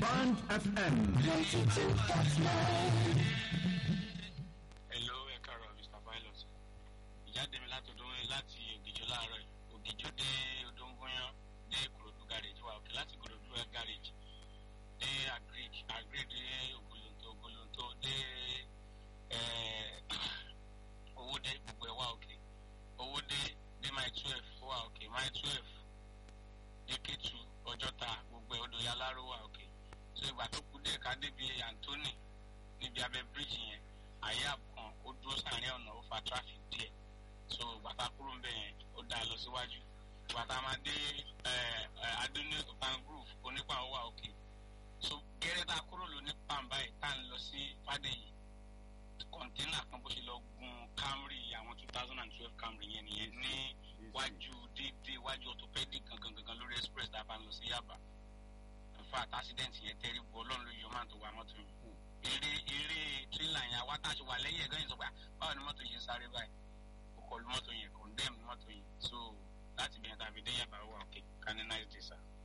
Band FM. Hello, ẹ káàárọ̀ Mr. Pilot. Ìjáde mi láti odò láti Ògìjọ láàárọ̀ yìí. Ògìjọ dé Odóńgóyán dé Ìkòròdú garage wa òkè láti Ìkòròdú garage dé Agric Agric dé Ògolonto Ògolonto dé Owódé gbogbo ẹ̀ wá òkè. Owódé dé Mile twelve wá òkè Mile twelve dé Kétu Ọjọ́ta gbogbo ẹ̀ odò Yaláró wá òkè. So ìgbà tó kú dé ká débi Anthony níbi abẹ́ bíríìjì yẹn àyè àbùkàn ó dúró sáàrin ọ̀nà ó fa traffic díẹ̀ so gbàtà kúrò ńbẹ̀ yẹn ó dá lọ síwájú gbàtà máa dé adúlé pangrove onípa ó wà òkè so gẹ́rẹ́ tá a kúrò ló ní pàmbá yìí tá à ń lọ sí fàdéyì kọ̀ńténà kan bó ṣe lọ gun Camry àwọn two thousand and twelve Camry yẹn nìyẹn ní wájú déédéé wájú orthopedic gangan gangan lórí express tá a bá ń lọ sí Yaba in fact accident yẹn tẹ́rí bu ọlọ́run ló yọ máa tó wa mọ́tò yìí eré eré tírélà yẹn àwa tá a ṣe wà lẹ́yìn ẹ̀gán yẹn sọ pé báwo ni mọ́tò yẹn sáré báyìí ó kọlu mọ́tò yẹn condemn mọ́tò yẹn so láti bẹ̀rẹ̀ tàbí dé Yaba wà òkè can a nice day sir.